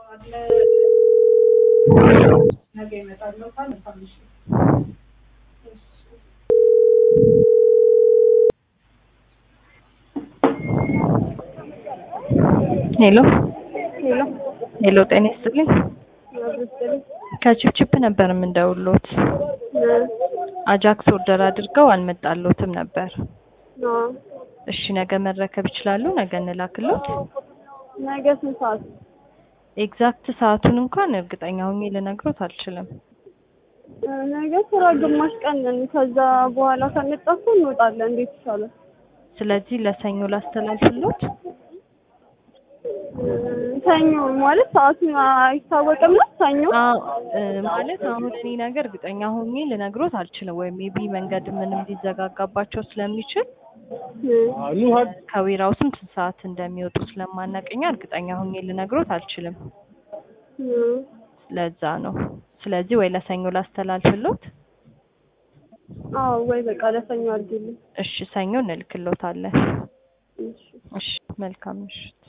ነገ ይመጣል ታነሳለሽ ሄሎ ሄሎ ሄሎ፣ ጤና ይስጥልኝ። ከችፕችፕ ነበር የምንደውሎት። አጃክስ ኦርደር አድርገው አልመጣሎትም ነበር። እሺ ነገ መረከብ ይችላሉ? ነገ እንላክሎት። ነገ ስንት ሰዓት? ኤግዛክት ሰዓቱን እንኳን እርግጠኛ ሆኜ ልነግሮት አልችልም። ነገ ስራ ግማሽ ቀን ነን። ከዛ በኋላ ከመጣሁ እንወጣለን። እንዴት ይሻላል? ስለዚህ ለሰኞ ላስተላልፍሎት። ሰኞ ማለት ሰዓቱን አይታወቅም ነው? ሰኞ አዎ እ ማለት አሁን እኔ ነገር እርግጠኛ ሆኜ ልነግሮት አልችልም። ወይም ሜቢ መንገድ ምንም ሊዘጋጋባቸው ስለሚችል ከዌራው ስንት ሰዓት እንደሚወጡ ስለማናቀኛ እርግጠኛ ሆኜ ልነግሮት አልችልም። ለዛ ነው። ስለዚህ ወይ ለሰኞ ላስተላልፍሎት። አዎ ወይ በቃ ለሰኞ አድርጊልኝ። እሺ ሰኞ እንልክሎታለን። እሺ እሺ መልካም ምሽት።